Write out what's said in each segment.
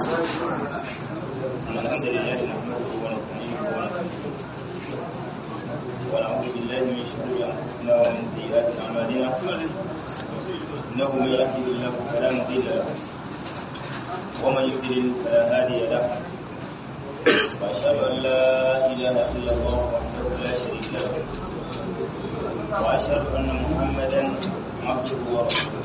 الحمد لله نحمده ونستعينه ونستغفره ونعوذ بالله من شرور انفسنا ومن سيئات اعمالنا انه من يهده الله فلا مضل له ومن يضلل فلا هادي له واشهد ان لا اله الا الله وحده لا شريك له واشهد ان محمدا عبده ورسوله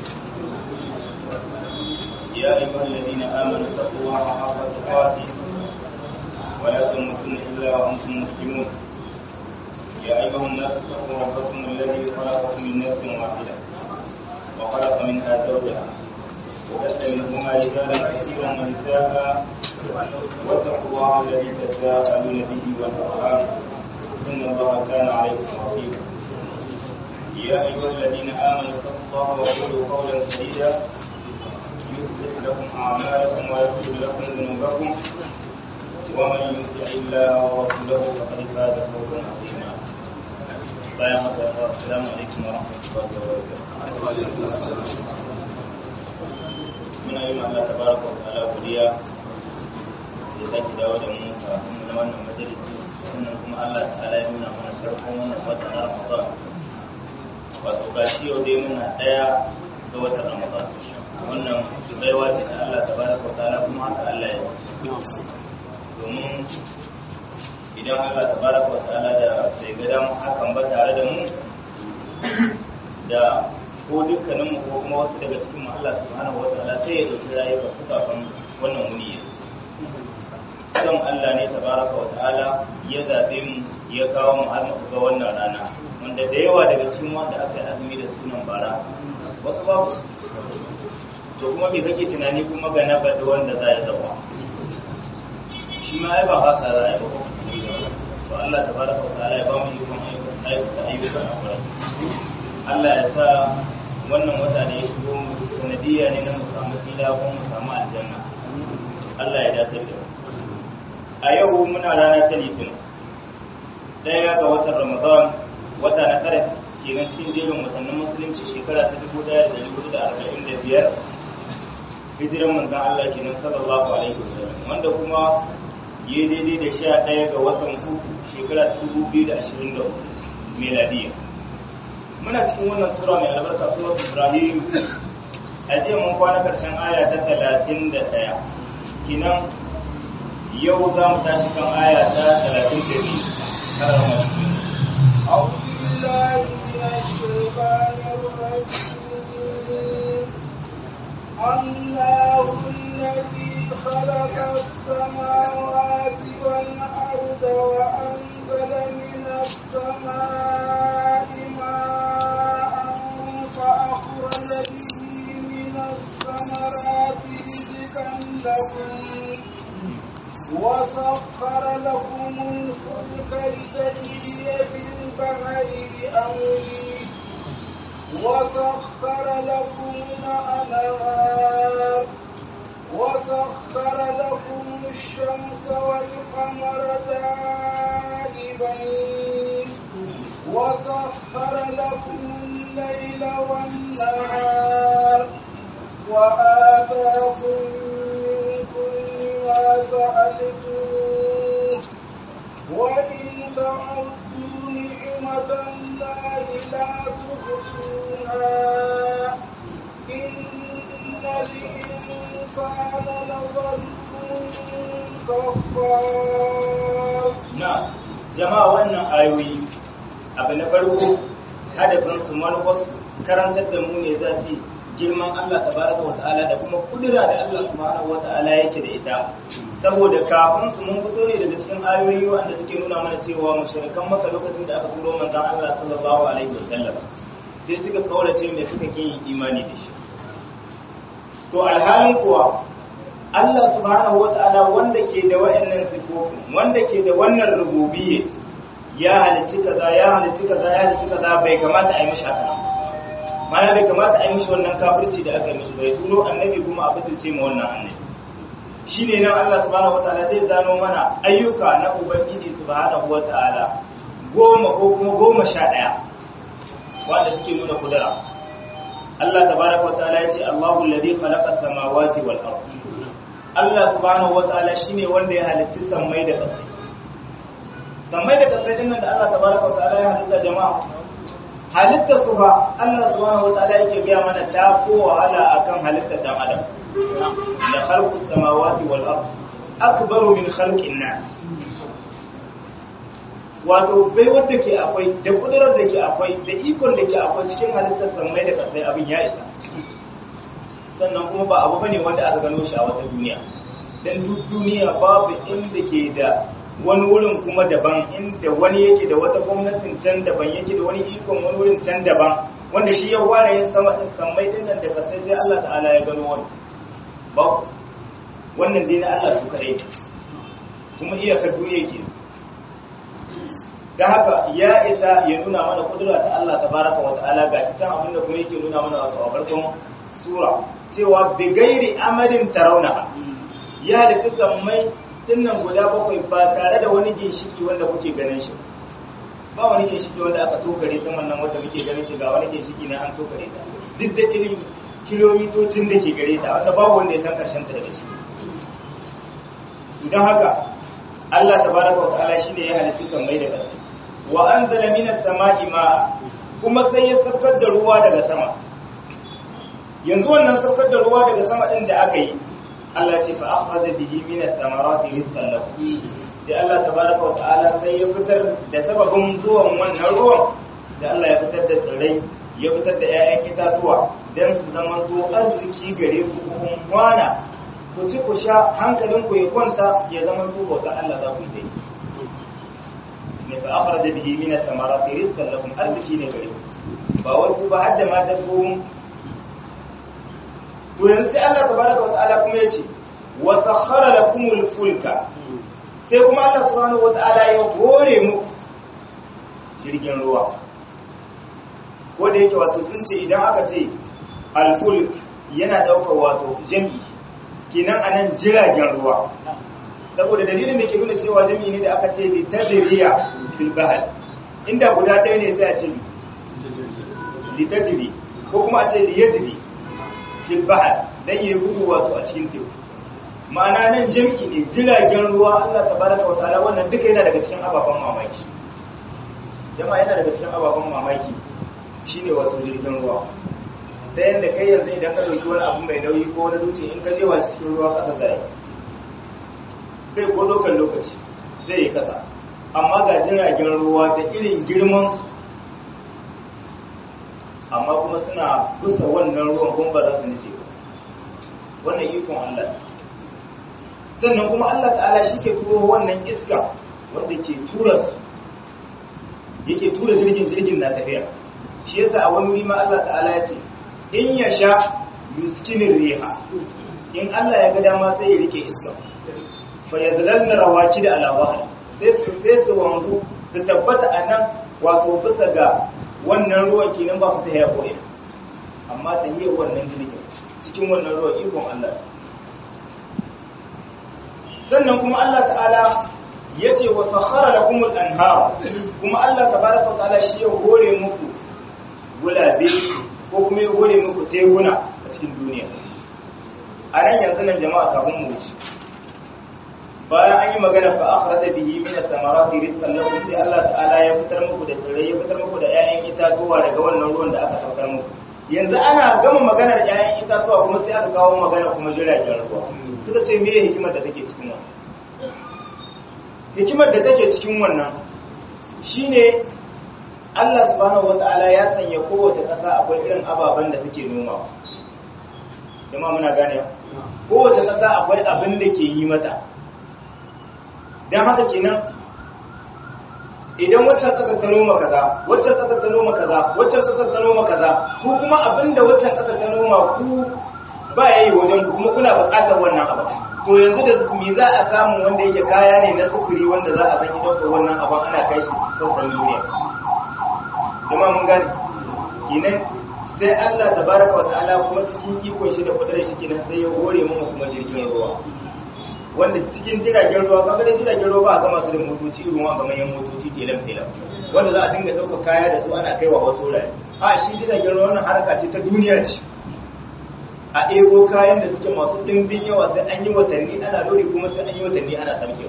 يا ايها الذين امنوا اتقوا الله حق تقاته ولا تموتن الا وانتم مسلمون يا ايها الناس اتقوا ربكم الذي خلقكم من نفس واحده وخلق منها زوجها وبث منهما رجالا كثيرا ونساء واتقوا الله الذي تساءلون به والارحام ان الله كان عليكم رقيبا يا ايها الذين امنوا اتقوا الله وقولوا قولا سديدا يصلح لكم اعمالكم ويغفر لكم ذنوبكم ومن يطع الله ورسوله فقد فاز فوزا عظيما bayan haka assalamu alaikum wa rahmatullahi wa barakatuh muna yi Allah tabaraka wa ta'ala godiya da sake dawo da mu kafin na wannan majalisi sannan kuma Allah ta'ala ya nuna mana sarkon wannan wata na Ramadan wato gashi yau dai muna daya ga watan Ramadan wannan baiwa ce ta Allah tabaraka wa ta'ala kuma haka Allah ya domin idan Allah tabaraka wa ta'ala da bai ga damu hakan ba tare da mu da ko dukkanin mu ko kuma wasu daga cikin mu Allah subhanahu wa ta'ala sai ya dauki rayuwar su kafin wannan wuni ya son Allah ne tabaraka wa ta'ala ya zabe mu ya kawo mu har muka ga wannan rana wanda da yawa daga cikin wanda aka yi azumi da sunan bara wasu babu to kuma me kake tunani kuma ga na bada wanda za ya zama shi ma ai ba haka za a yi ba to Allah tabaraka wa ta'ala ya ba mu ikon ayyukan ayyukan akwai Allah ya sa wannan wata da ya shigo mu sanadiyya ne na mu samu fila ko mu samu aljanna Allah ya dace da a yau muna rana ta litinin daya ga watan Ramadan wata na tare kenan cikin jerin watannin musulunci shekara ta dubu ɗaya da dubu da arba'in da biyar hijiran manzan Allah kenan sallallahu alaihi wasallam wanda kuma yi daidai da sha ɗaya ga watan uku shekara ta dubu biyu da ashirin da uku meladiya muna cikin wannan sura mai albarka surat ibrahim a jiya mun kwana karshen aya ta talatin da ɗaya kinan yau za mu tashi kan aya ta talatin da biyu har masu أعوذ بالله من الشيطان الرجيم الله الذي خلق السماوات والأرض وأنزل من السماء ماء فأخرج به من الثمرات رزقا لكم وسخر لكم الفلك لتجري في البحر بأمره وسخر لكم الأنهار وسخر لكم الشمس والقمر دائبين وسخر لكم الليل والنهار وآتاكم من كل ما سألتموه وإن تعدوا نعمة الله لا تحصوها إن الإنسان لظلوم كفار na jama'a wannan ayoyi abu na farko hadafin su manufarsu karantar da mu ne za su girman Allah tabaraka wa ta'ala da kuma kudura da Allah subhanahu wa ta'ala yake da ita saboda kafin su mun fito ne daga cikin ayoyi wanda suke nuna mana cewa mushrikan maka lokacin da aka turo manzon Allah sallallahu alaihi wasallam sai suka kaurace mai suka kin imani da shi to alhalin kuwa Allah subhanahu wa ta'ala wanda ke da wa'annan sifofin wanda ke da wannan rububiyya ya halicci kaza ya halicci kaza ya halicci kaza bai kamata a yi mishi haka mana bai kamata a yi mishi wannan kafirci da aka yi mishi bai turo annabi kuma a butulce ma wannan annabi shine nan Allah subhanahu wa ta'ala zai zano mana ayyuka na ubangiji subhanahu wa ta'ala goma ko kuma goma sha ɗaya wanda suke nuna kudura Allah tabaraka wa ta'ala ya ce Allahu alladhi khalaqa as-samawati wal ardh Allah subhanahu wataala shine wanda ya halitta sammai da ƙasa sammai da ƙasa din nan da Allah tabaraka wataala ya halitta jama'a halitta su fa Allah subhanahu wataala yake biya mana ta ko wahala akan halittar dan adam la khalqus samawati wal ard akbaru min khalqin nas wato bai wanda ke akwai da kudurar da ke akwai da ikon da ke akwai cikin halittar sammai da kasai abin ya isa sannan kuma ba abu bane wanda aka gano shi a wata duniya dan duk duniya babu inda ke da wani wurin kuma daban inda wani yake da wata gwamnatin can daban yake da wani ikon wani wurin can daban wanda shi ya ware yin sama din sammai din nan da kasai sai Allah ta'ala ya gano wani ba wannan dai na Allah su kadai kuma iyakar duniya ke da haka ya isa ya nuna mana kudura ta Allah tabaraka wa ta'ala ga shi can abinda kuma yake nuna mana wato a farkon sura cewa bi gairi amalin tarawna ya halitta sammai dinnan guda bakwai ba tare da wani ginshiki wanda kuke ganin shi ba wani ginshiki wanda aka tokare saman nan wanda muke ganin shi ga wani ginshiki na an tokare ta duk da irin kilomitocin da ke gare ta wanda babu wanda ya san karshen ta daga ciki idan haka Allah tabaraka wa ta'ala shine ya halitta sammai da ƙasa wa anzala minas sama'i ma'a kuma sai ya saukar da ruwa daga sama yanzu wannan saukar da ruwa daga sama din da aka yi Allah ce fa akhraja bihi minas samarati rizqan lakum sai Allah tabaraka wa ta'ala sai ya fitar da sababin zuwan wannan ruwan sai Allah ya fitar da tsirrai ya fitar da 'ya'yan itatuwa dan su zama to arziki gare ku kun kwana ku ci ku sha hankalinku ya kwanta ya zama to bauta Allah za ku yi dai ne fa akhraja bihi min ath-thamarati rizqan lakum arziki ne gare ku ba wai ku ba hadda ma dabbobin to yanzu sai Allah tabaraka wa ta'ala kuma yace wa sakhara lakumul fulka sai kuma Allah subhanahu wa ta'ala ya hore muku jirgin ruwa ko da yake wato sun ce idan aka ce al-fulk yana daukar wato jami'i kenan anan jiragen ruwa saboda dalilin da ke nuna cewa jami'i ne da aka ce li tadriya fil bahr inda guda ɗaya ne sai a ce li tadri ko kuma a ce li yadri fil bahr dan yi gudu wato a cikin teku ma'ana nan jami'i ne jiragen ruwa Allah tabaraka wa ta'ala wannan duka yana daga cikin ababen mamaki jama'a yana daga cikin ababen mamaki shine wato jirgin ruwa ta yadda kai yanzu idan ka dauki wani abu mai nauyi ko wani dutse in ka je wa cikin ruwa kasa zai bai ko dokan lokaci zai yi kasa amma ga jiragen ruwa da irin girman su amma kuma suna kusa wannan ruwan kuma ba za su nace ba wannan ikon Allah sannan kuma Allah ta'ala shi ke turo wannan iska wanda ke tura su yake tura jirgin jirgin na tafiya shi yasa a wani ma Allah ta'ala ya ce in ya sha yuskinin riha in Allah ya ga dama sai ya rike iska fa yadlalna rawaki da alawahar sai su sai su wanzu su tabbata a nan wato bisa ga wannan ruwan kenan ba su ta ya koyi amma ta yi wannan jirgin cikin wannan ruwan ikon Allah sannan kuma Allah ta'ala ya ce wa sakhara lakumul anhar kuma Allah tabaraka wa ta'ala shi ya hore muku gulabe ko kuma ya hore muku teguna a cikin duniya a nan yanzu nan jama'a kafin mu wuce bayan an yi magana fa akhraja bihi min as-samarati rizqan lakum sai Allah ta'ala ya fitar muku da tsirrai ya fitar muku da 'ya'yan itatuwa daga wannan ruwan da aka saukar muku yanzu ana gama maganar 'ya'yan itatuwa kuma sai aka kawo magana kuma jiragen ruwa suka ce me hikimar da take cikin wannan hikimar da take cikin wannan shine Allah subhanahu wata'ala ya sanya kowace ƙasa akwai irin ababen da suke noma jama'a muna gane kowace ƙasa akwai abin da ke yi mata don haka kenan idan waccan ƙasar ta noma kaza waccan ƙasar ta noma kaza waccan ƙasar ta noma kaza ku kuma abin da waccan ƙasar ta noma ku ba ya yi wajen ku kuma kuna buƙatar wannan abu to yanzu da me za a samu wanda yake kaya ne na sufuri wanda za a zanyi ɗaukar wannan abin ana kai shi sassan duniya jama'a mun gane kinan sai Allah tabaraka wa ta'ala kuma cikin ikon shi da kudurar shi kinan sai ya hore mu kuma jirgin ruwa wanda cikin jiragen ruwa kaga dai jiragen ruwa ba a gama su da motoci irin wanga manyan motoci telam telam wanda za a dinga ɗaukar kaya da su ana kaiwa wasu wurare a shi jiragen ruwa wannan harka ce ta duniya ce a ɗebo kayan da suke masu ɗimbin yawa sai an yi watanni ana lori kuma sai an yi watanni ana samkewa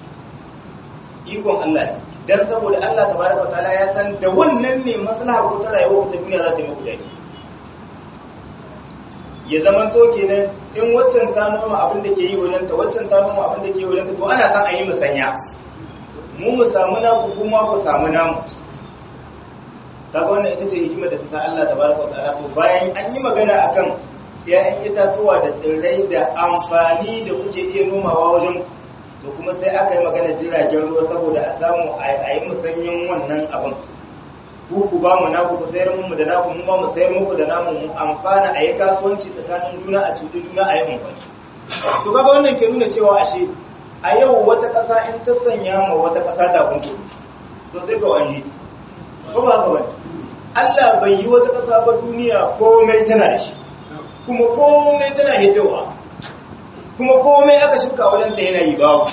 ikon Allah ne dan saboda Allah tabaraka wa ta'ala ya san da wannan ne maslaha ko ta rayuwa ta duniya za ta yi muku dadi ya zama to kenan in waccan ta noma abin da ke yi wajen ta waccan ta noma abin da ke yi wajen ta to ana san a yi musanya mu mu samu naku kuma ku samu namu kaga wannan ita ce hikimar da ta sa Allah tabaraka wa ta'ala to bayan an yi magana akan ‘ya'yan itatuwa da tsirrai da amfani da kuke iya nomawa wajen to kuma sai aka yi magana jiragen ruwa saboda a samu a yi musanyin wannan abin ku ku ba mu naku ku sayar mu da naku mu ba mu sayar muku da namu mu amfana a yi kasuwanci tsakanin juna a cuci juna a yi amfani to kaga wannan ke nuna cewa ashe a yau wata ƙasa in ta sanya ma wata ƙasa ta kunku to sai ka wani ko ba ka wani Allah bai yi wata ƙasa ba duniya komai tana da shi kuma komai tana hiddawa kuma komai aka shuka wajen ta yana yi babu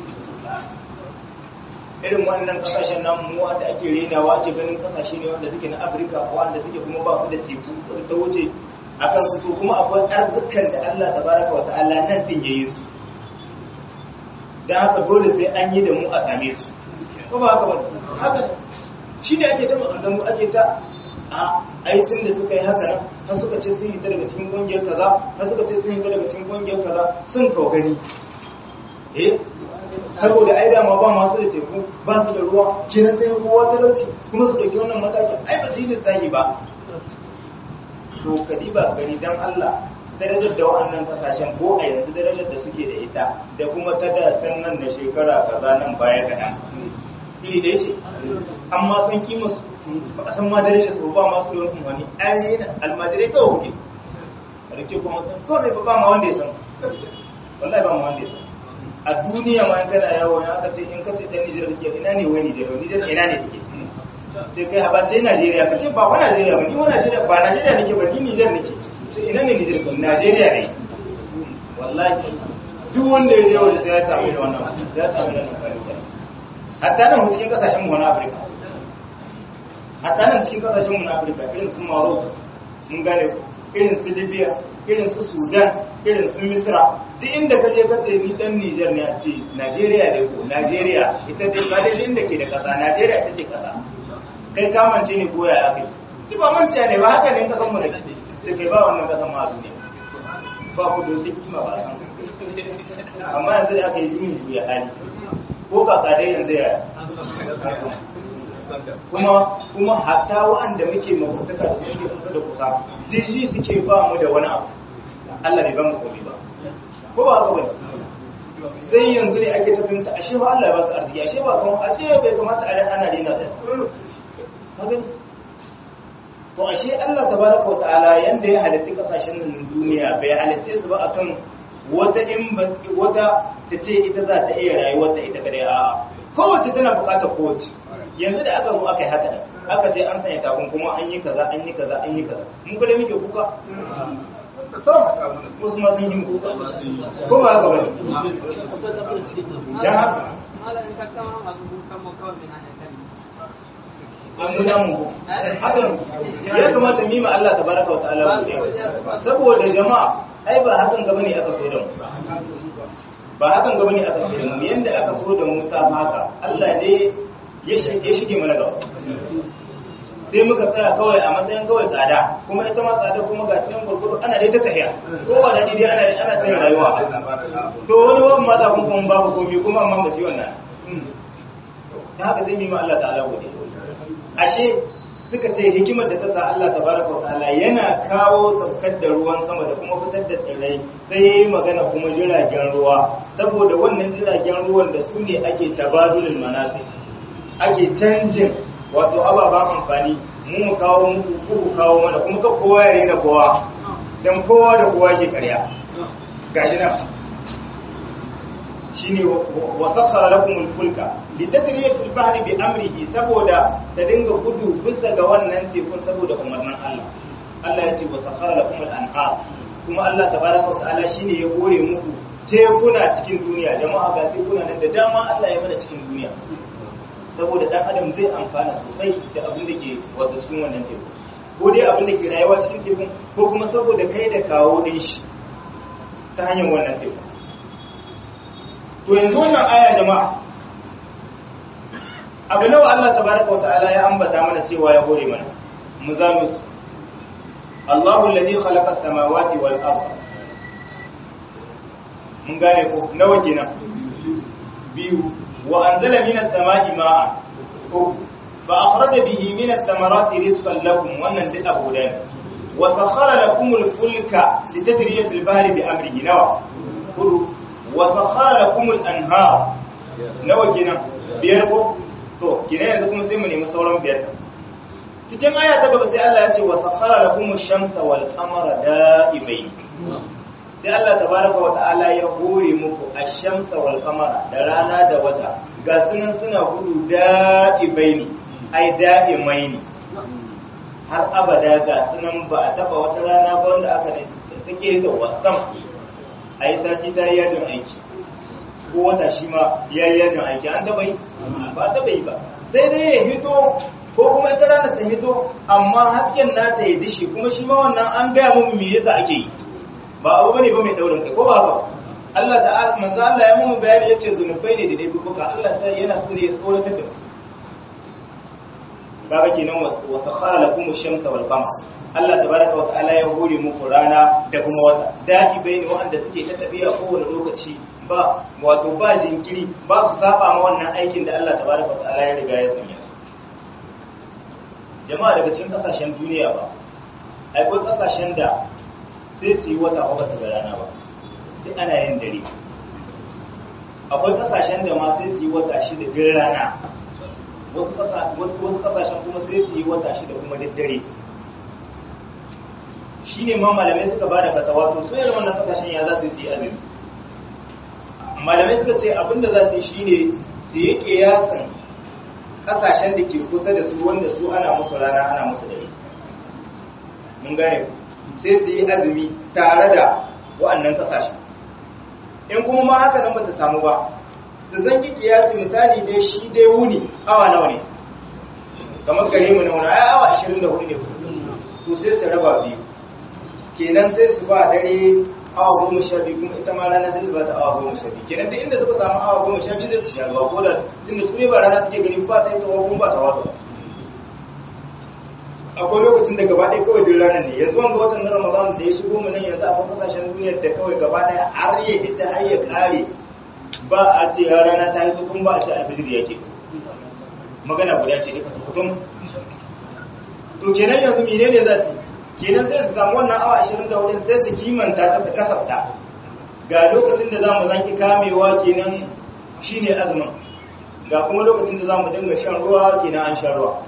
irin wannan kasashen namu wanda ake renawa ake ganin kasashe ne wanda suke na afirka wanda suke kuma ba su da teku ta wuce a kan su to kuma akwai arzikan da allah tabaraka wa ta'ala nan din ya yi su don haka dole sai an yi da mu a same su ko ba haka ba haka shi ne ake ta maganganu ake ta a aitin da suka yi haka nan har suka ce sun hita daga cikin kungiyar kaza har suka ce sun hita daga cikin kungiyar kaza sun kawo gani eh saboda ai dama ba masu da teku ba su da ruwa kenan sai kowa talauci kuma su dauki wannan matakin ai ba su yi lissafi ba to kadiba gani dan Allah darajar da wa'annan kasashen ko a yanzu darajar da suke da ita da kuma ta da can nan da shekara kaza nan baya kaɗan iri da ce amma san kima su ba a san ma darajar su ba masu da wani wani an yi na almajirai kawai kuke a rike kuma san kawai ba ba ma wanda ya san wallahi ba ma wanda ya san a duniya ma in kana yawo ya aka ce in ka ce dan Nijar kake ina ne wai Nijar Nijar ina ne take sai kai ba sai Najeriya ka ce ba wa Najeriya ba ni wa Najeriya ba Najeriya nake ba ni Nijar nake sai ina ne Nijar ba Najeriya ne wallahi duk wanda ya je wanda sai ya samu da wannan ya samu da wannan fahimta hatta nan cikin kasashen mu na Afirka hatta nan cikin kasashen mu na Afirka irin su Morocco sun gane irin su Libya irin su Sudan irin su Misra duk inda ka je ka ce ni dan Niger ne a ce Najeriya ne ko Najeriya ita dai ba dai inda ke da kasa Najeriya ita ce kasa kai ka mance ne ko ya aka ki ba mance ne ba haka ne ka san mu da sai kai ba wannan kasan ma duniya ba ku da kima ba san amma yanzu da aka yi juyin juya hali ko kaka dai yanzu ya kuma kuma hatta wa'anda muke mabutuka da suke kusa da kusa duk shi suke ba mu da wani abu Allah bai ba mu komai ba ko ba haka bane sai yanzu ne ake tafinta ashe ba Allah ya ba su arziki ashe ba kamar ashe bai kamata a ran ana rena sai kaga to ashe Allah tabaraka wa ta'ala yanda ya halitta kasashen nan duniya bai halitta su ba akan wata in wata ta ce ita za ta iya rayuwar ta ita kadai a kowace tana bukatar kowace yanzu da aka zo aka yi haka aka ce an sanya takun kuma an yi kaza an yi kaza an yi kaza mun kada muke kuka to wasu ma sun yi kuka ko ba haka bane dan haka an muna mu hakan ya kamata mima Allah tabaraka wa ta'ala saboda jama'a ai ba hakan gaba ne aka so da mu ba hakan gaba ne aka so da mu yanda aka so da mu ta haka Allah ne ya shige mana gaba sai muka tsaya kawai a matsayin kawai tsada kuma ita ma tsada kuma ga cikin gurguru ana dai ta tafiya kowa da dai ana ana tsaye rayuwa to wani wani ma za kun kuma babu komi kuma amma ba su wannan ta haka zai mima Allah ta'ala gode ashe suka ce hikimar da ta sa Allah tabaraka wa ta'ala yana kawo saukar da ruwan sama da kuma fitar da tsirrai sai yayi magana kuma jiragen ruwa saboda wannan jiragen ruwan da su ne ake tabadulul manasi ake canjin wato ababen amfani mu mu kawo muku ku kawo mana kuma ka kowa ya rena kowa dan kowa da kowa ke karya gashi nan shine wa sakhara lakum al-fulka litajriya fil bahri bi amrihi saboda ta dinga gudu bisa ga wannan tekun saboda umarnin Allah Allah ya ce wa sakhara lakum al-anhar kuma Allah tabaraka wa ta'ala shine ya gore muku tekuna cikin duniya jama'a ga tekuna nan da dama Allah ya mana cikin duniya saboda dan adam zai amfana sosai da abin da ke wato cikin wannan teku ko dai abin da ke rayuwa cikin tekun ko kuma saboda kai da kawo din shi ta hanyar wannan teku to yanzu wannan aya jama'a abu nawa Allah tabaraka wa ta'ala ya ambata mana cewa ya hore mana mu zanu su Allahu alladhi khalaqa as-samawati wal ardh mun gane ko nawa kenan biyu wa anzala minas samai ma'a ko fa akhraja bihi minas thamarati rizqan lakum wannan duk abu da ne wa sakhara lakum al-fulka litajriya fil bahri bi amrihi nawa hudu wa sakhara lakum al-anhar nawa kenan biyar ko to kina yanzu kuma sai mu nemi sauran biyar cikin aya ta gaba sai Allah ya ce wa sakhara lakum ash-shamsa wal qamara da'ibain sai Allah tabaraka wa ta'ala ya hore muku ash-shamsa wal qamara da rana da wata ga sunan suna gudu da'ibaini ai da'imaini har abada ga sunan ba a taba wata rana ba wanda aka ne take da wasan ai sati ta yajin aiki ko wata shi ma ya yi yajin aiki an taba yi ba taba yi ba sai dai ya hito ko kuma ita rana ta hito amma hasken nata ya dishi kuma shi ma wannan an gaya mu me yasa ake yi ba abu bane ba mai daurin kai ko ba ba Allah ta'ala manzo Allah ya mu bayani yace zunubai ne da dai buka Allah sai yana so ne ya tsoratar da mu kaga kenan wa sakhara lakum ash-shamsa wal qamar Allah tabaraka wa ta'ala ya hore muku rana da kuma wata da'i bayni wanda suke ta tafiya kowane lokaci ba wato ba jinkiri ba su saba ma wannan aikin da Allah tabaraka wa ta'ala ya riga ya sanya jama'a daga cikin kasashen duniya ba akwai kasashen da sai su yi wata ba su ga rana ba sai ana yin dare akwai kasashen da ma sai su yi wata shida bin rana wasu kasashen kuma sai su yi wata shida kuma daddare shi ne ma malamai suka ba da fatawa to so yana wannan kasashen ya za su yi azumi malamai suka ce abinda za su yi shi ne su yi kiyasan kasashen da ke kusa da su wanda su ana musu rana ana musu dare mun gane sai su yi azumi tare da wa'annan kasashen in kuma ma haka nan ba ta samu ba su zangi kiyasi misali dai shi dai wuni awa nawa ne kamar gare mu na wani ai awa 24 ne to sai su raba biyu kenan sai su ba dare awa goma sha biyu kuma ita ma rana sai su ba ta awa goma sha biyu kenan da inda suka samu awa goma sha biyu zai su sha ruwa ko da tunda su ne ba rana suke gani ba ta yi tawa kuma ba ta wata akwai lokacin da gaba ɗaya kawai duk ranar ne yanzu wanga watan na ramadan da ya shigo mu nan yanzu akwai kasashen duniyar da kawai gaba ɗaya har ya hita har ya kare ba a ce ya rana ta hito kuma ba a ce alfijir ya ke magana guda ce duka su fitum to kenan yanzu mene ne za su kenan sai su samu wannan awa ashirin da wurin sai su kimanta ta su kasafta ga lokacin da za mu zanki kamewa kenan shine azumin ga kuma lokacin da za mu dinga shan ruwa kenan an shan ruwa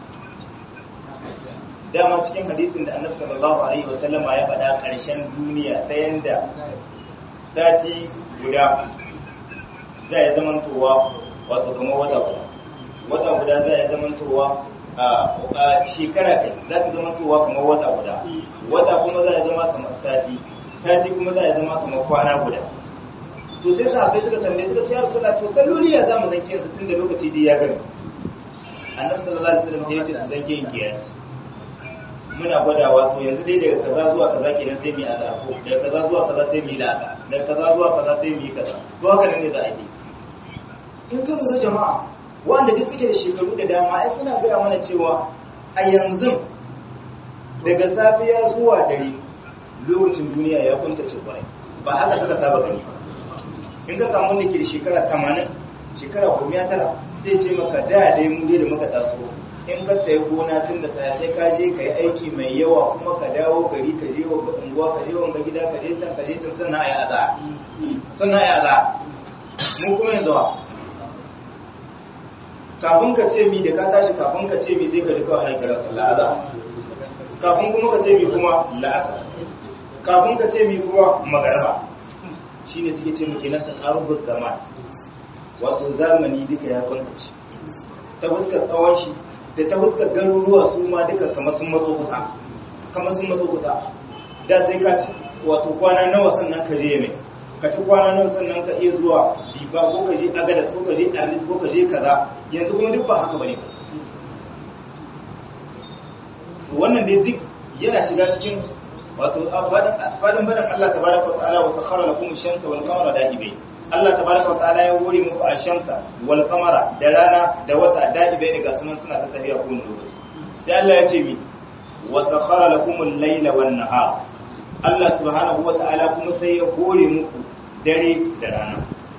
dama cikin hadisin da annabi sallallahu alaihi wasallama ya faɗa ƙarshen duniya ta yanda sati guda za ya zamantowa wato kamar wata guda wata guda za ya zamantowa a shekara kai za ta zamantowa kamar wata guda wata kuma za ya zama kamar sati sati kuma za ya zama kamar kwana guda to sai sahabbai suka tambaye suka ce ya rasulullah to salloli ya za mu zanke su tun da lokaci dai ya gani annabi sallallahu alaihi wasallam sai ya ce su zanke yin kiyasi muna gwadawa to yanzu dai daga kaza zuwa kaza kenan sai mu yi azar ko daga kaza zuwa kaza sai mu yi lada daga kaza zuwa kaza sai mu yi kaza to haka nan ne za a yi in ka lura jama'a wanda duk suke da shekaru da dama ai suna gaya mana cewa a yanzu daga safiya zuwa dare lokacin duniya ya kuntace kwarai ba haka suka saba gani ba in ka samu wanda ke da shekara 80 shekara 19 zai ce maka da dai mu dai da muka taso in ka sayi gona tun da saya sai ka je ka yi aiki mai yawa kuma ka dawo gari ka je wa unguwa ka je wa gida ka je can ka je can sannan a yi aza sannan a yi aza mun kuma yanzu wa kafin ka ce mi da ka tashi kafin ka ce mi zai ka ji kawai ana kira sallah aza kafin kuma ka ce mi kuma la'asa kafin ka ce mi kuma magarba shine suke ce muke nan ta karubar zaman wato zamani duka ya kwantace ta fuskar tsawon shi da ta fuskar garuruwa su ma duka kamar sun matso kusa kamar sun matso kusa da sai ka ci wato kwana nawa sannan ka je mai ka ci kwana nawa sannan ka iya zuwa biba ko ka je agadas ko ka je arlis ko ka je kaza yanzu kuma duk ba haka bane to wannan dai duk yana shiga cikin wato fadin fadin Allah tabaraka wa ta'ala wa sakhara lakum ash-shamsa wal qamara da'ibai Allah tabaraka wa ta'ala ya hore muku ash-shamsa wal qamara da rana da wata da'ibai daga sunan suna ta tafiya ko lokaci sai Allah ya ce mi wa sakhara lakum al-layla wan nahar Allah subhanahu wa ta'ala kuma sai ya hore muku dare da rana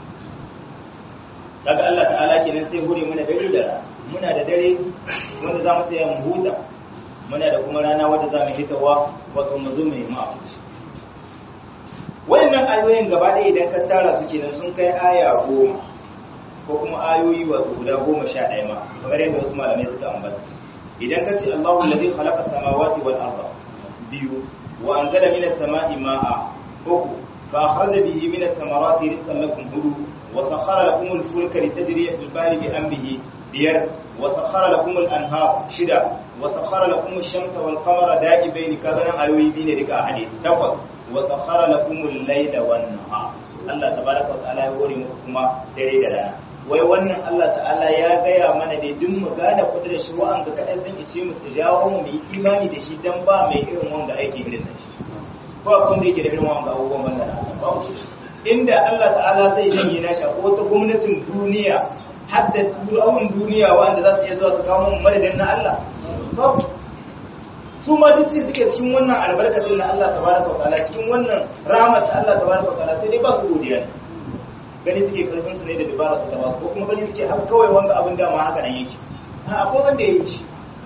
kaga Allah ta'ala kenan sai hore mana dare da rana muna da dare wanda za mu tsaya mu huta muna da kuma rana wadda za mu hitawa wato mu zo mu yi abinci wayannan ayoyin gaba ɗaya idan ka tara su kenan sun kai aya goma ko kuma ayoyi wato guda goma sha ɗaya ma kamar yadda wasu malamai suka ambata idan ka ce Allahu alladhi khalaqa samawati wal arda biyu wa anzala minas sama'i ma'a uku fa akhraja bihi minas samarati rizqan lakum hudu wa sakhara lakum al-fulka litajriya fil bahri bi amrihi biyar wa sakhara lakum al-anhar shida wa sakhara lakum ash-shamsa wal qamara da'ibain kaga nan ayoyi biyu ne duka a hadisi takwas wa sakhara lakum al-layla wan nahar Allah tabaraka wa ta'ala ya hore muku kuma dare da rana wai wannan Allah ta'ala ya gaya mana ne duk mu gane kudurar shi wa'an ga kadan san ice mu su jawo mu yi imani da shi dan ba mai irin wanda aiki irin da shi ko abin da yake da irin wanda abubuwan wanda na ba shi inda Allah ta'ala zai janye na shi ko ta gwamnatin duniya hadda turawan duniya wanda za su iya zuwa su kawo mu madadin na Allah babu su ma duk suke cikin wannan albarkacin na Allah tabaraka wa ta'ala cikin wannan rahmat Allah tabaraka wa ta'ala sai dai ba su godiya ne gani suke karfin su ne da dabara su da ba ko kuma gani suke har kawai wanda abin da ma haka nan yake a akwai wanda ya yi shi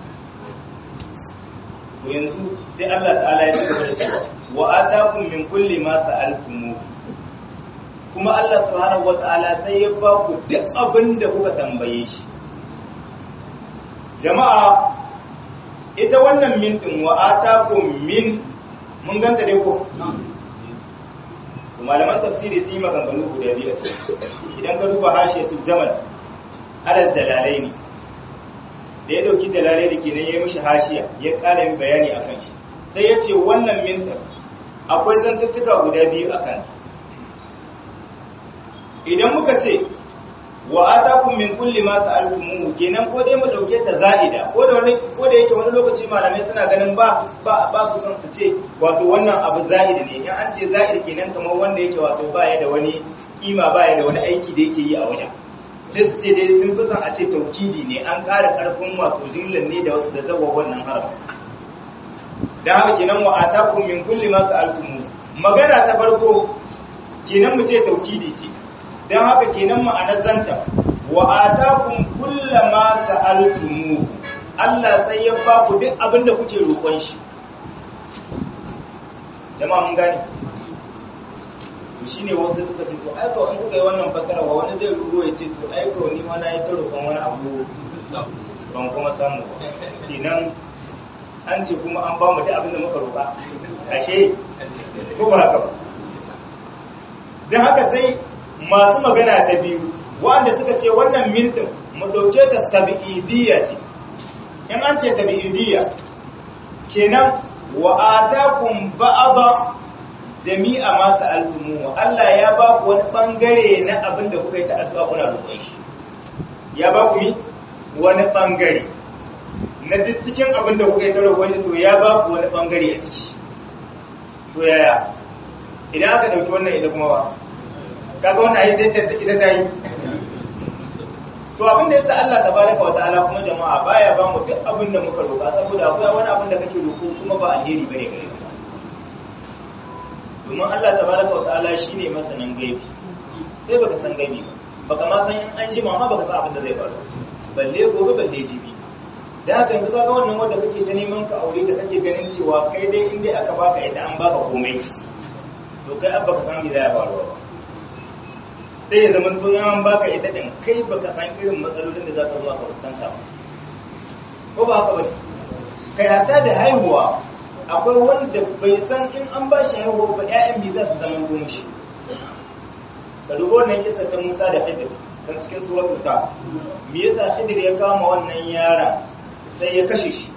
to yanzu sai Allah ta'ala ya cigaba da cewa wa atakum min kulli ma sa'altumu kuma Allah subhanahu wa ta'ala sai ya ba ku duk abin da kuka tambaye shi jama'a ita wannan min din wa atakum min mun ganta dai ko to malaman tafsiri sun yi maganganu guda biyu a ciki idan ka duba hashiyatul jamal alal dalalaini da ya dauki dalalai da kenan ya yi mishi hashiya ya ƙara yin bayani akan shi sai ya ce wannan min din akwai zantuttuka guda biyu akan idan muka ce wa atakum min kulli ma sa'altumuhu kenan ko dai mu dauke ta za'ida ko da wani ko da yake wani lokaci malamai suna ganin ba ba ba su san su ce wato wannan abu za'ida ne in an ce za'ida kenan kamar wanda yake wato ba ya da wani kima ba ya da wani aiki da yake yi a wajen sai su ce dai sun fi son a ce taukidi ne an ƙara ƙarfin wato jimlan ne da da zawa wannan haraf dan haka kenan wa atakum min kulli ma sa'altumuhu magana ta farko kenan mu ce taukidi ce don haka kenan ma'anar zancen wa atakum kullama sa'altumu Allah sai ya ba ku duk abin da kuke roƙon shi jama'a mun gane to shine wasu suka ce to ai ko in kuka yi wannan fasara wa wani zai ruwa ya ce to ai ko ni ma na yi ta roƙon wani abu ban kuma samu ba kenan an ce kuma an ba mu duk abin da muka roƙa ashe ko ba haka ba don haka sai masu magana ta biyu wanda suka ce wannan mintin mu dauke ta tabi'idiyya ce in an ce tabi'idiyya kenan wa atakum ba'da jami'a ma sa'altumu Allah ya ba ku wani bangare na abin da kuka yi ta addu'a kuna roƙon shi ya ba ku wani bangare na duk cikin abin da kuka yi ta roƙon shi to ya ba ku wani bangare a ciki to yaya idan aka dauki wannan ita kuma ba kaga wannan ayi sai ita ta yi to abin da yasa Allah tabaraka wa ta'ala kuma jama'a baya ba mu duk abin da muka roƙa saboda akwai wani abin da kake roƙo kuma ba alheri bane gare ka domin Allah tabaraka wa ta'ala shine masanin gaibi sai baka san gaibi ba baka ma san in an jima ma baka san abin da zai faru balle gobe balle jibi da haka yanzu kaga wannan wanda kake ta neman ka aure ta kake ganin cewa kai dai in dai aka baka ita an baka komai to kai abba ka san me zai faru ba sai ya zama to an baka ita din kai baka san irin matsalolin da za ka zuwa ka fuskanta ba ko ba haka bane kai hatta da haihuwa akwai wanda bai san in an ba shi haihuwa ba ƴaƴan bi za su zama to mushi ka dubo wannan kisa ta Musa da Khidir kan cikin suratul ta me yasa Khidir ya kama wannan yara sai ya kashe shi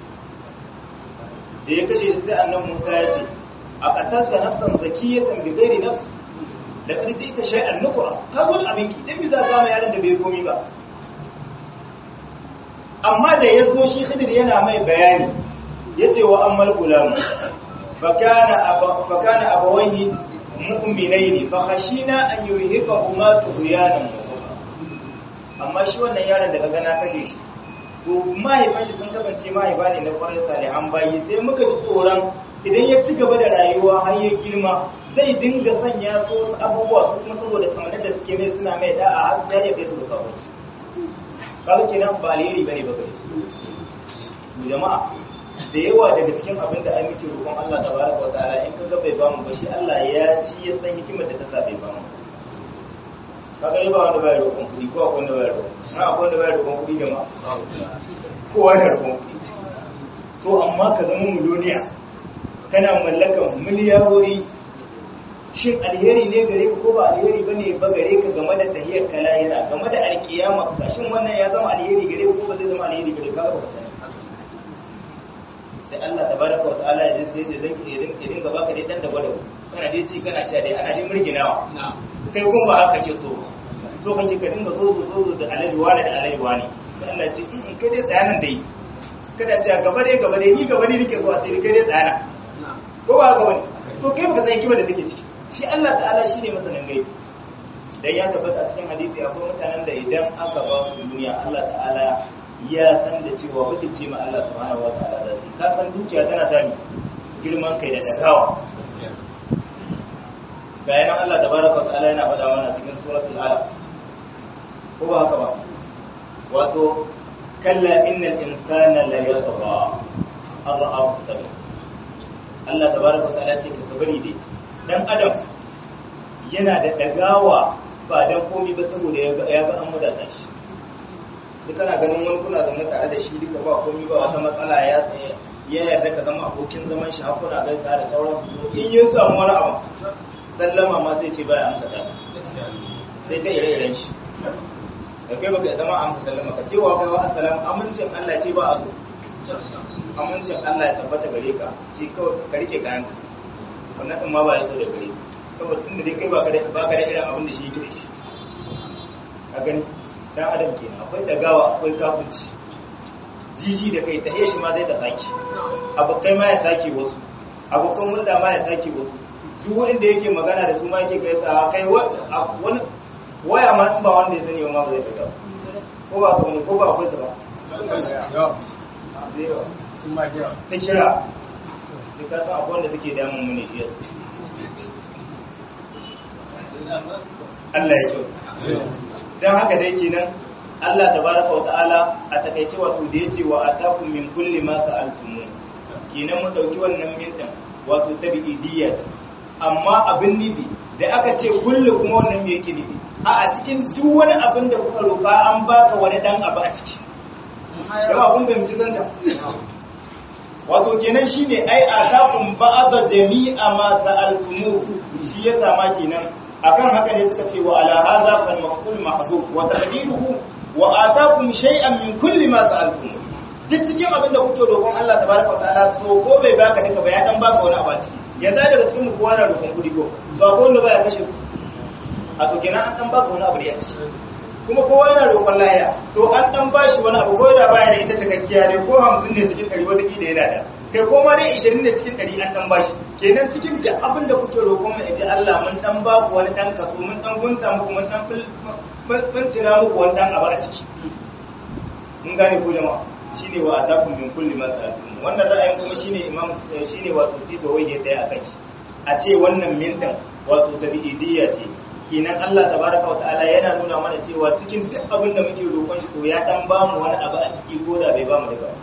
da ya kashe shi sai annabi Musa ya ce a qatalta nafsan zakiyatan bi ghairi nafs da ƙarji ta shay'an nukura ka zo da abinki dan bi za ka yaron da bai komi ba amma da ya zo shi khidir yana mai bayani yace wa ammal gulam fa kana aba fa kana abawayhi mu'minaini fa khashina an yurhiqahuma tughyanan amma shi wannan yaron da kaga na kashe shi to mahaifan shi sun kasance mahaifa ne na kwarai salihan bayi sai muka ji tsoron idan ya ci gaba da rayuwa har ya girma zai dinga sanya su wasu abubuwa su kuma saboda kamar da suke mai suna mai da'a har sai ya kai su da kawai kaga kenan ba alheri bane ba gare su jama'a da yawa daga cikin abin da ai muke roƙon Allah tabaraka wa ta'ala in kaga bai bamu ba shi Allah ya ci ya san hikimar da ta sa bai bamu kaga ne ba wanda bai roƙon kuɗi ko akwai wanda bai roƙon na akwai wanda bai roƙon kuɗi jama'a kowa da roƙon kuɗi to amma ka zama miliyoniya kana mallakan miliyarori shin alheri ne gare ka ko ba alheri bane ba gare ka game da tahiyar kalayira game da alkiyama ka shin wannan ya zama alheri gare ka ko ba zai zama alheri gare ka ba ka sani sai Allah tabaraka wa ta'ala ya zai zai zai ya dinga baka dai dan da gwada kana dai ci kana sha dai ana dai murginawa kai kun ba haka ke so so kake ka dinga zo zo zo da alaji wani da alaji wani sai Allah ce in kai dai tsayanan dai kada ce gaba dai gaba dai ni gaba dai nake so a ce kai dai tsayana ko ba haka bane to kai baka san kima da take ciki shi Allah ta'ala shine masanin gaibi dan ya tabbata cikin hadisi akwai mutanen da idan aka ba su duniya Allah ta'ala ya san da cewa mutunci ma Allah subhanahu wataala da su ka san dukiya tana sami girman kai da dagawa ga yana Allah tabaraka wa ta'ala yana faɗa mana cikin suratul alaq ko ba haka ba wato kalla innal insana la yatgha ar-ra'a istaghna Allah tabaraka wa ta'ala ce ka bari dai dan adam yana da dagawa ba dan komai ba saboda ya ga an mudata shi duk kana ganin wani kuna zama tare da shi duka ba komai ba wata matsala ya ya yarda ka zama abokin zaman shi har kuna gaisa da sauran su in yin samu wani abu sallama ma sai ce baya amsa ta sai ta ire-iren shi da kai baka zama amsa sallama ka cewa kai wa assalamu amincin Allah ce ba a so amincin Allah ya tabbata gare ka shi kawai ka rike kayan ka wannan din ma ba ya so da gare ka saboda tunda dai kai baka da baka da irin abin da shi yake da shi a gani dan adam kenan akwai dagawa akwai kafirci jiji da kai ta shi ma zai ta saki abokai ma ya saki wasu abokan hulɗa ma ya saki wasu duk wanda yake magana da su ma yake kai tsawa kai wani waya ma in ba wanda ya sani ba ma ba zai fita ko ba ko ko ba akwai su ba ta kira sai ka san akwai wanda suke damun mu ne shi yasa Allah ya kyau dan haka dai kenan Allah tabaraka wa ta'ala a takaice wato da yace wa atakum min kulli ma sa'altum kenan mu dauki wannan min din wato tabi'idiyya ce amma abin nibi da aka ce kullu kuma wannan me yake nibi a a cikin duk wani abin da kuka roƙa an baka wani dan abu a ciki yawa kun fahimci zanta wato kenan shine ai atakum ba'da jami'a ma sa'altum shi ya sama kenan akan haka ne suka ce wa ala hadha fal maf'ul mahdhuf wa taqdiruhu wa atakum shay'an min kulli ma sa'altum duk cikin abin da kuke roƙon Allah tabaraka wa ta'ala so ko bai baka duka ba ya dan baka wani abu a ciki ya da daga cikin mu kowa na roƙon kudi ko to akwai wanda baya kashe su a to kenan an dan baka wani abu da ya ci kuma kowa yana roƙon lahiya to an dan bashi wani abu ko da baya da ita cikakkiya ne ko 50 ne cikin 100 wata kila yana da kai ko ma dai 20 ne cikin 100 an dan bashi kenan cikin da abin da kuke roƙon mu ji Allah mun dan ba ku wani dan kaso mun dan gunta muku mun dan mun tira muku wani dan abu a ciki mun gane ko jama'a shine wa atakum min kulli ma sa'altum wannan ra'ayin kuma shine imam shine wato siba wai ya tsaya akan shi a ce wannan min din wato tabi'idiyya ce kenan Allah tabaraka wa ta'ala yana nuna mana cewa cikin duk abin da muke roƙon shi to ya dan ba mu wani abu a ciki ko da bai ba mu daga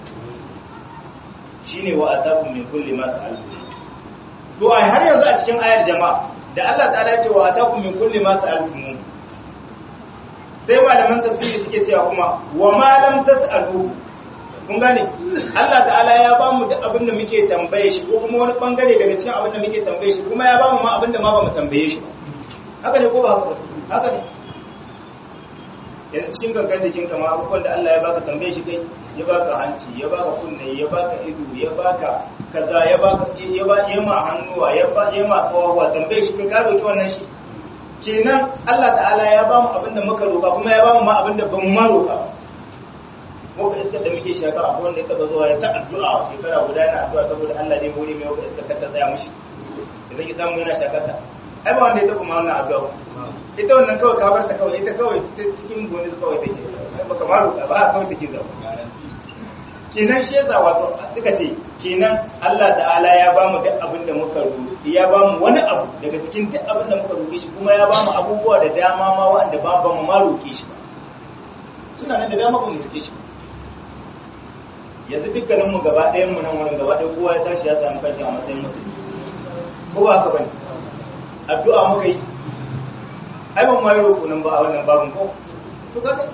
shine wa atakum min kulli ma sa'altum to ai har yanzu a cikin ayar jama'a da Allah ta'ala ya ce wa atakum min kulli ma sa'altum sai malaman tafsiri suke cewa kuma wa ma lam tas'alu kun gane Allah ta'ala ya ba mu da abin da muke tambaye shi ko kuma wani bangare daga cikin abin da muke tambaye shi kuma ya ba mu ma abin da ma ba mu tambaye shi haka ne ko ba haka haka ne yanzu cikin gangan jikin kama abubuwan da Allah ya baka tambaye shi kai ya baka hanci ya baka kunne ya baka ido ya baka kaza ya baka ya ba ya ma hannuwa ya ba ya ma kawawa tambaye shi kai ka roki wannan shi kenan Allah ta'ala ya ba mu abin da muka roka kuma ya ba mu ma abin da ban ma roka ko ka iskar da muke shaka akwai wanda ya taba zuwa ya ta addu'a shekara guda yana addu'a saboda Allah ne hore mai wata iskar ta tsaya mishi da zai samu yana shakata ai ba wanda ya taba ma wannan addu'a ita wannan kawai ka bar ta kawai ita kawai cikin goni kawai take ba kamar ba kawai take zama kenan shi yasa wato suka ce kenan Allah ta'ala ya ba mu duk abin da muka roƙi ya ba mu wani abu daga cikin duk abin da muka roƙe shi kuma ya ba mu abubuwa da dama ma wanda ba ba mu ma roƙe shi ba suna nan da dama ba mu roƙe shi ba yanzu dukkanin mu gaba ɗayan mu nan wurin gaba ɗaya kowa ya tashi ya samu kanshi a matsayin musulmi ko ba haka bane addu'a muka yi ai ban ma yi roƙo nan ba a wannan babin ko to kaga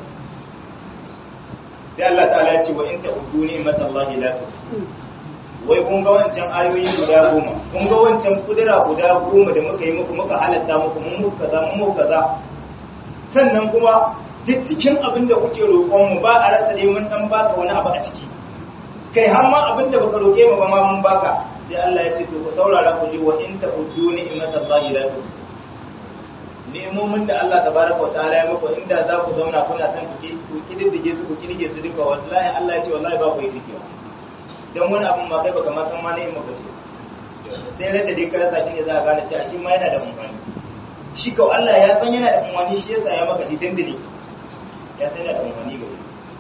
sai Allah ta'ala ya ce wa in ta'udu ni'matallahi la tuhsuha wai kun ga wancan ayoyi guda goma kun ga wancan kudura guda goma da muka yi muku muka halatta muku mun muku kaza mun muku kaza sannan kuma duk cikin abin da kuke roƙon mu ba a rasa dai mun dan baka wani abu a ciki kai har ma abin da baka roƙe mu ba ma mun baka sai Allah ya ce to ku saurara ku ji wa in ta'udu ni'matallahi la tuhsuha nemomin da Allah tabaraka wa ta'ala ya muku inda za ku zauna kuna san ku kididdige su ku kidige su duka wallahi Allah ya ce wallahi ba ku yi dikiwa dan wani abun ma kai baka ma san ma ne maka ce sai rada dai ka rasa shi ne za ka gane cewa shi ma yana da amfani shi kawai Allah ya san yana da amfani shi yasa ya maka shi dandali ya san yana da amfani ga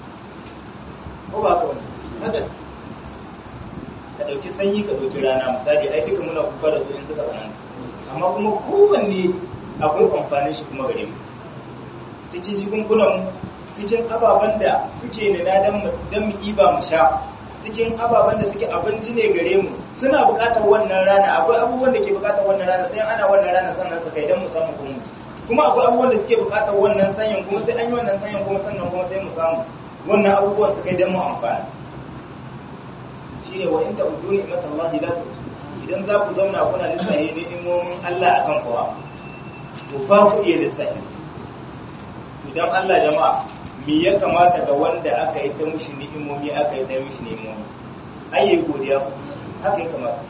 ko ba ka wani haka ka dauki sanyi ka dauki rana misali ai duka muna kuka da su in suka tsananta amma kuma kowanne akwai amfanin shi kuma gare mu cikin jikunkunan cikin ababen da suke nuna don mu iba mu sha cikin ababen da suke abinci ne gare mu suna bukatar wannan rana akwai abubuwan da ke bukatar wannan rana sai ana wannan rana sannan su kai don mu samu kuma kuma akwai abubuwan da suke bukatar wannan sanyin kuma sai an yi wannan sanyin kuma sannan kuma sai mu samu wannan abubuwan su kai don mu amfana shi ne wa in ta udu ne mata Allah la idan za ku zauna kuna lissahi ne imomin Allah akan kowa to ba ku iya lissafi to dan Allah jama'a me ya kamata ga wanda aka yi ta mushi ni'imomi aka yi ta mushi ni'imomi ai yayi godiya haka ya kamata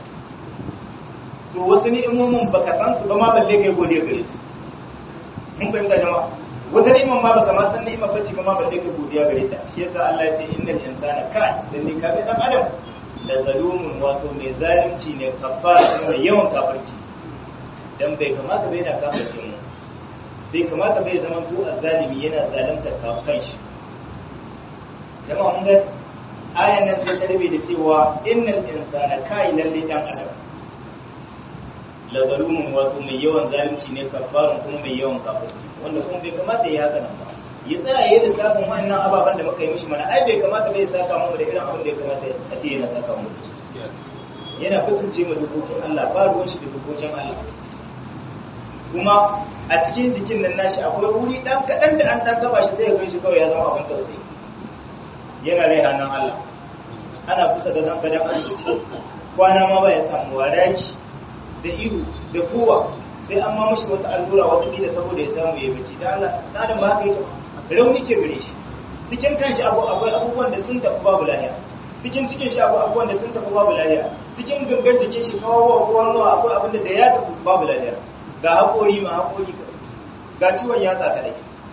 to wasu ni'imomin baka san su ba ma balle kai godiya gare su mun fahimta jama'a wata ni'imar ma baka ma san ni'imar bace ba ma balle kai godiya gare ta shi yasa Allah ya ce innal insana kai dan ne ka dan adam da zalumun wato mai zalunci ne kafara mai yawan kafirci dan bai kamata bai na kafirce mu sai kamata bai zama to azzalimi yana zalunta kan shi jama'a mun ga ayan nan sai ta rabe da cewa innal insana kai lalle dan adam la zalumun wato mai yawan zalunci ne kafarin kuma mai yawan kafirci wanda kuma bai kamata ya haka nan ba ya tsaya yayin lissafin wannan ababen da muka yi mishi mana ai bai kamata bai saka mu da irin abin da ya kamata a ce yana saka mu yana fitince mu dokokin Allah ba ruwan shi da dokokin Allah kuma a cikin jikin nan nashi akwai wuri dan kadan da an dan taba shi sai ya gan shi kawai ya zama abin tausayi yana rai ranar Allah ana kusa da zan gadan asibiti kwana ma ba ya samu waraki da ihu da kowa sai an ma mashi wata allura wata kila saboda ya samu ya bace da Allah na da ba haka yake rauni ke gare shi cikin kanshi abu akwai abubuwan da sun tafi babu lafiya cikin cikin shi akwai abubuwan da sun tafi babu lafiya cikin gangan jikin shi kawo ko hannuwa akwai abin da ya tafi babu lafiya ga haƙori ma haƙori ga ciwon yatsa kadai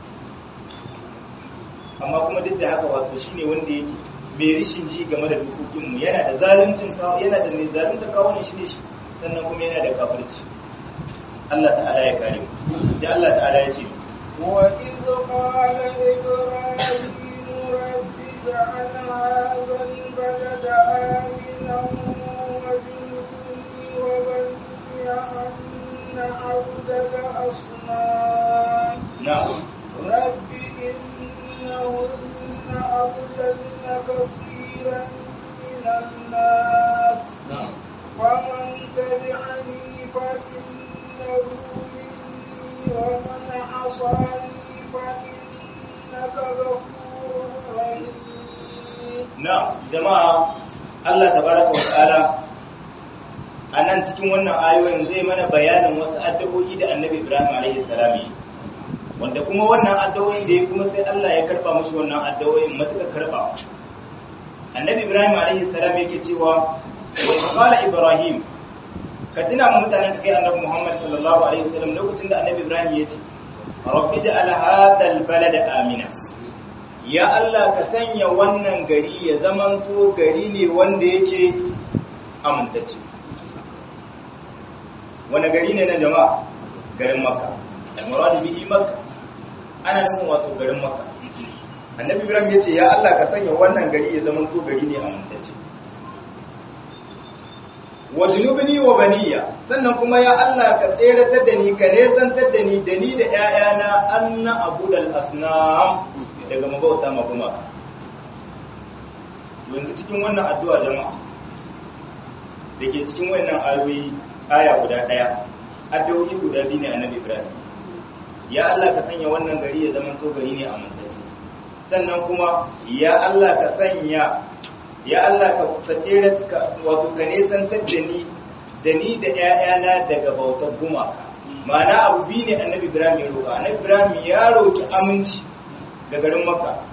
amma kuma duk da haka wato shine wanda yake mai rishin ji game da dokokinmu yana da zaluncin kawo yana da mai zalunta kawo ne shi ne shi sannan kuma yana da kafirci Allah ta'ala ya kare mu da Allah ta'ala ya ce وإذ قال إبراهيم رب اجعل هذا البلد آمنا واجنبني وبني أن نعبد الأصنام na'am رب إنهن أضللن كثيرا من الناس na'am فمن تبعني فإنه مني ومن عصاني فإنك غفور رحيم na jama'a Allah tabaraka wa ta'ala a nan cikin wannan ayoyin zai mana bayanin wasu addu'o'i da annabi Ibrahim alaihi salam yi wanda kuma wannan addu'o'in da ya kuma sai Allah ya karba mushi wannan addu'o'in matuƙar karba annabi Ibrahim alaihi salam yake cewa wa qala Ibrahim ka tuna mu mutanen ka kai annabi Muhammad sallallahu alaihi wasallam lokacin da annabi Ibrahim ya ce rabbi ja'al hadha al-balada amina ya Allah ka sanya wannan gari ya zamanto gari ne wanda yake amintacce wani gari ne na jama'a garin makka al-murad bihi makka ana nufin wato garin makka annabi ibrahim ya ce ya Allah ka sanya wannan gari ya zamanto gari ne amintacce wa junubni wa baniya sannan kuma ya Allah ka tseratar da ni ka nesantar da ni da ni da ƴaƴana anna abudal asnam daga mabauta ma kuma yanzu cikin wannan addu'a jama'a da ke cikin wannan ayoyi aya guda ɗaya addu'o'i guda biyu ne annabi Ibrahim ya Allah ka sanya wannan gari ya zama to gari ne amintacce sannan kuma ya Allah ka sanya ya Allah ka tsere wato ka nesantar da ni da ni da ƴaƴana daga bautar gumaka ma'ana abu biyu ne annabi Ibrahim ya roƙa annabi Ibrahim ya roƙi aminci ga garin Makka